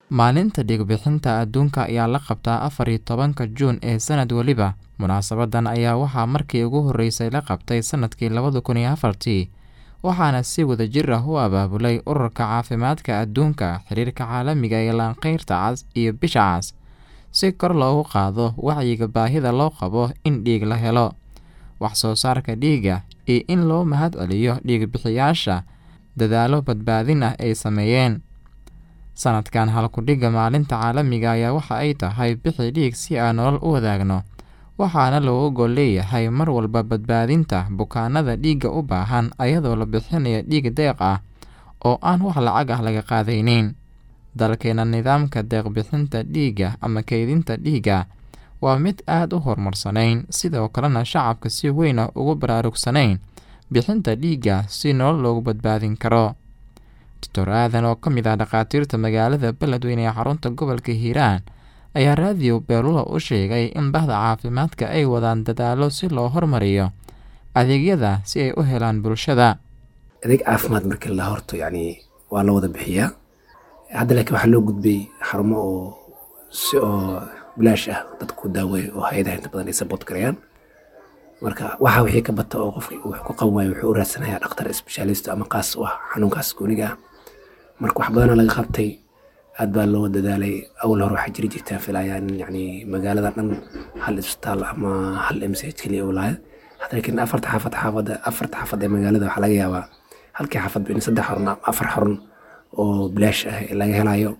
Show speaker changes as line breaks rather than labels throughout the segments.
Maalinta dhiig-bixinta adduunka ayaa la qabtaa afar iyo tobanka Juun ee sanad waliba. Munaasabadan ayaa waxaa markii ugu horeysay la qabtay sanadkii labada kun iyo afartii, waxaana si wadajir ah u abaabulay Ururka Caafimaadka Adduunka, Xiriirka Caalamiga ee Lanqeyrta Cas iyo Bisha Cas, si kor loogu qaado wacyiga baahida loo qabo in dhiig la helo, wax soo saarka dhiigga, iyo in loo mahadceliyo dhiig-bixiyayaasha dadaallo badbaadin ah ay sameeyeen. Sanadkan, hal-ku-dhigga Maalinta Caalamiga ah waxa ay tahay Bixi Dhiig si aan nolol u wadaagno, waxaana looga gol leeyahay mar walba badbaadinta bukaanada dhiigga u baahan iyadoo la bixinayo dhiig deeq ah oo aan wax lacag ah laga qaadaynin. Dalkeena, nidaamka deeq-bixinta dhiigga ama kaydinta dhiigga waa mid aad u horumarsan, sidoo kalena shacabka si weyn ugu baraarugsanayn bixinta dhiigga si nolol loogu badbaadin karo. Dr Aadan, oo ka mid ah dhakhaatiirta magaalada Beledweyne ee xarunta gobolka Hiiraan, ayaa raadiyo Beerlulo u sheegay in bahda caafimaadka ay wadaan dadaallo si loo horumariyo adeegyada si ay u helaan bulshada.
adeeg caafimaad markii la horto yani waa la wada bixiyaa hadda laakiin waxaa loo gudbay xarumo oo si oo bilaash ah dadku daaweeyo oo hay-adaha inta badan ay support garayaan marka waxa wixii ka bata oo qofka wax ku qaban waayo wuxuu u raadsanayaa dhakhtar specialist ama qaas u ah xanuunkaas gooniga ah marka wax badana laga qabtay aad baa loo dadaalay awal hore waxaa jiri jirtaa filaya in yani magaalada dhan hal isbitaal ama hal mch keliya uu lahayd hadda laakiin afarta xaafad xaafada afarta xaafad ee magaalada waxaa laga yaabaa halkii xaafad in saddex xarun ama afar xarun oo bilaash ah laga helayo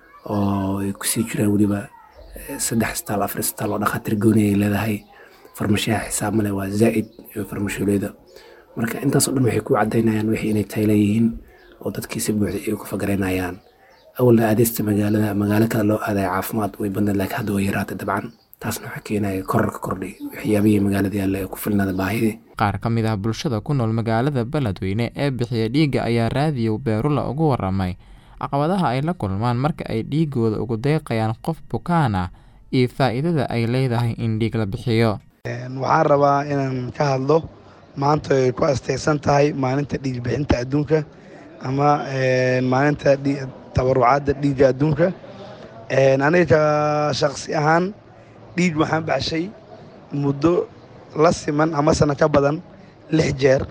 oo ay kusii jiraan weliba saddex isbitaal afar isbitaal oo dhakhaatiir gooni ay leedahay farmashiyaha xisaab male waa zaa'id iyo farmashiyooleyda marka intaasoo dhan waxay ku cadaynayaan wixii inay tayla yihiin oo dadkii si buuxda ay ku fagaraynayaan awalna aadeysta magaalada magaalo kale loo aadaya caafimaad way badnayd laakiin hadda way yaraatay dabcan taasna waxaa keenaya korarka kordhay waxyaabihii magaalada yaalla ee ku filnaada baahidii
Qaar ka mid ah bulshada ku nool magaalada Beledweyne ee bixiya dhiigga ayaa raadiyo Beerlulo uga warramay caqabadaha ay la kulmaan marka ay dhiiggooda ugu deeqayaan qof bukaan ah iyo faa'iidada ay leedahay in dhiig la bixiyo.
waxaan rabaa inaan ka hadlo maanta ay ku astaysan tahay maalinta dhiig bixinta adduunka ama maalinta tabarucaadda dhiigga adduunka aniga shaqsi ahaan dhiig waxaan baxshay muddo la siman ama sana ka badan lix jeer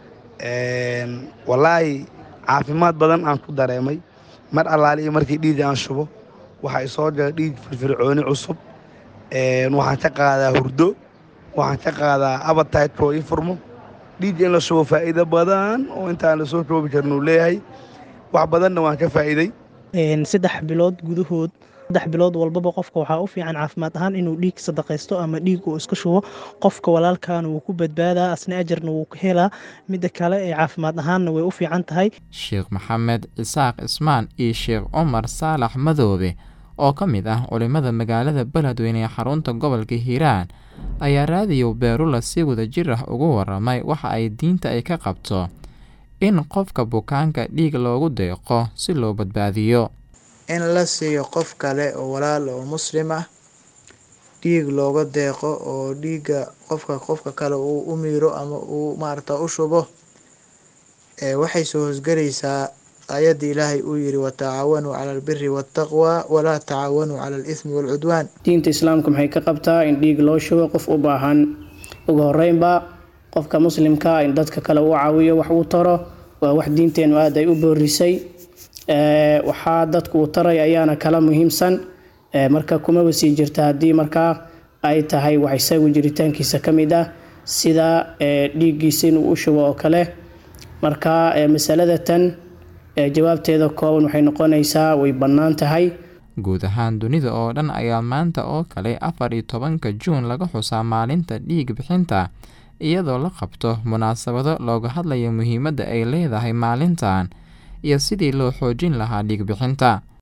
wallaahi caafimaad badan aan ku dareemay mar allaali iyo markii dhiigga aan shubo waxaa isoo jira dhiig firfircooni cusub waxaan ka qaadaa hurdo waxaan ka qaadaa abataytka oo ii furmo dhiigga in la shubo faa'iido badan oo intaan lasoo koobi karin uu leeyahay wax badanna waan ka faa'iiday
saddex bilood gudahood saddex bilood walbaba qofka waxaa u fiican caafimaad ahaan inuu dhiig sadaqaysto ama dhiig uu iska shubo qofka walaalkaana wuu ku badbaadaa asna ajarna wuu ka helaa midda kale ee caafimaad ahaanna way u fiican tahay
Sheekh Maxamed Isaaq Ismaan iyo Sheekh Cumar Saalax Madoobe oo ka mid ah culimada magaalada Beledweyne ee xarunta gobolka Hiiraan ayaa raadiyo Beerlulo si wadajir ah ugu warramay waxa ay diinta ay ka qabto in qofka bukaanka dhiig loogu deeqo si loo badbaadiyo.
in la siiyo qof kale oo walaal oo muslim ah dhiig looga deeqo oo dhiigga qofka qofka kale uu u miiro ama uu maarata u shubo ee waxay soo hosgelaysaa aayadda ilaahay uu yidhi watacaawanuu cala albiri waataqwa walaa tacaawanuu cala alithmi waalcudwaan
diinta islaamka maxay ka qabtaa in dhiig loo shubo qof u baahan ugu horeynba qofka muslimka in dadka kale uu caawiyo wax uu taro waa wax diinteenu aada ay u boorisay waxaa dadku uu taray ayaana kala muhiimsan marka kumaba sii jirta haddii markaa ay tahay wax isagu jiritaankiisa ka mid ah sida dhiiggiisa inuu u shubo oo kale marka masalada tan jawaabteeda kooban waxay noqonaysaa way bannaan tahay
guud ahaan dunida oo dhan ayaa maanta oo kale afar iyo tobanka juun laga xusaa maalinta dhiig bixinta iyadoo la qabto munaasabado looga hadlayo muhiimadda ay leedahay maalintan iyo sidii loo xoojin lahaa dhiig bixinta